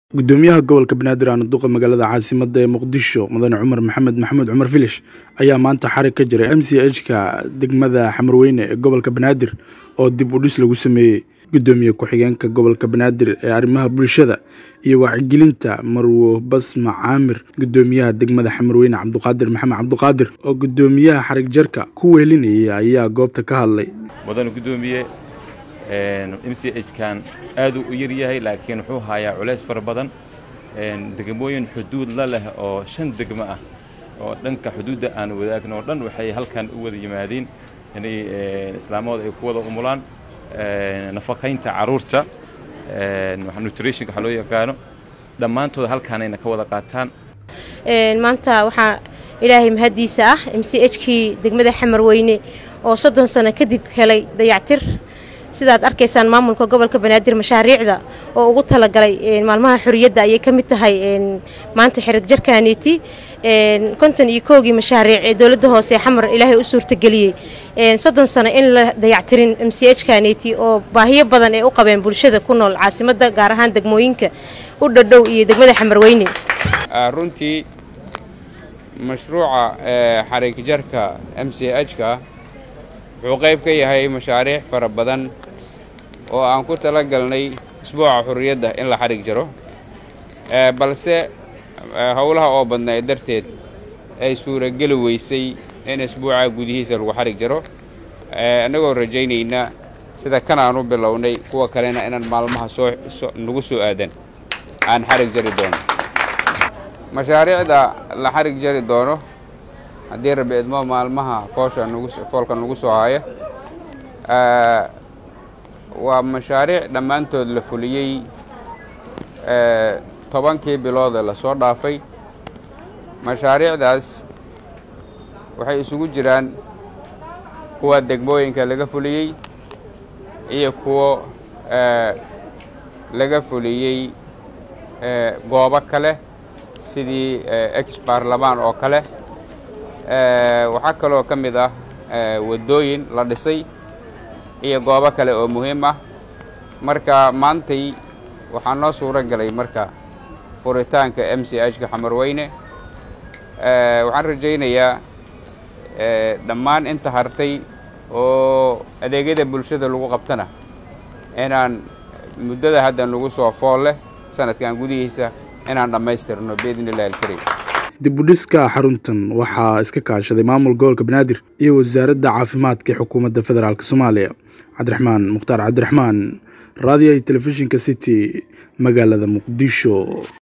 gudoomiyaha gobolka banaadir aan duqa magaalada caasimada ee muqdisho mudane cumar maxamed maxamuud cumar filish ayaa maanta xarig ka jiray m c h ka degmada xamarweyne ee gobolka banaadir oo dib u dhis lagu sameeyey gudoomiye ku-xigeenka gobolka banaadir ee arrimaha bulshada iyo wacyigelinta marwo basma caamir gudoomiyaha degmada xamarweyne cabduqaadir maxamed cabduqaadir oo gudoomiyaha xarig jarka ku weelinaya ayaa goobta ka hadlay mudane gudoomiye m c h kan aaduu u yar yahay laakiin wuxuu hayaa culays fara badan degmooyin xuduud la leh oo shan degmo ah oo dhanka xuduudda aan wadaagno oo dhan waxay halkan u wada yimaadeen inay islaamahooda ay ku wada umulaan nafaqaynta caruurta nutritionka waxa loo yaqaano dhammaantooda halkaanayna ka wada qaataan maanta waxaa ilaahay mahaddiisa ah m c h kii degmada xamarweyne oo soddon sano kadib helay dayactir sidaad arkaysaan maamulka gobolka banaadir mashaariicda oo ugu talagalay maalmaha xorriyadda ayay ka mid tahay maanta xirig jarkaaniiti konton iyo koogii mashaariic ee dowladda hoose ee xamar ilaahay u suurtageliyey soddon sano in la dayactirin m c h kaaniiti oo baahiyo badan ay u qabeen bulshada ku nool caasimadda gaar ahaan degmooyinka u dhadhow iyo degmada xamarweyne runtii mashruuca xarig jarka m c h ka wuxuu qayb ka yahay mashaariic fara badan oo aan ku tala galnay isbuuca xurriyadda in la xarig jaro balse howlaha oo badnaa darteed ay suurageli weysay in isbuuca gudihiisa lagu xarig jaro annagoo rajaynayna sida kan aan u bilownay kuwa kalena inaan maalmaha soo nagu soo aadan aan xarig jari doono mashaariicda la xarig jari doono haddii rabi idmo maalmaha foosha foolka nagu soo haya waa mashaariic dhammaantood la fuliyey tobankii biloodee lasoo dhaafay mashaariicdaas waxay isugu jiraan kuwa degmooyinka laga fuliyey iyo kuwo laga fuliyey goobo kale sidii ex baarlamaan oo kale waxaa kaloo ka mid ah waddooyin la dhisay iyo goobo kale oo muhiim ah marka maantay waxaa noo suuro galay marka furitaanka m c h ka xamarweyne waxaan rajaynayaa dhammaan inta hartay oo adeegyada bulshada lagu qabtana inaan muddada hadda nagu soo fool leh sanadkan gudihiisa inaan dhammaystirno biidni illahi alkariim dib u dhiska xaruntan waxaa iska kaashaday maamul gobolka banaadir iyo wasaaradda caafimaadka ee xukuumadda federaalk soomaaliya cabdiraxmaan mukhtaar cabdiraxmaan raadiyaha telefishinka city magaalada muqdisho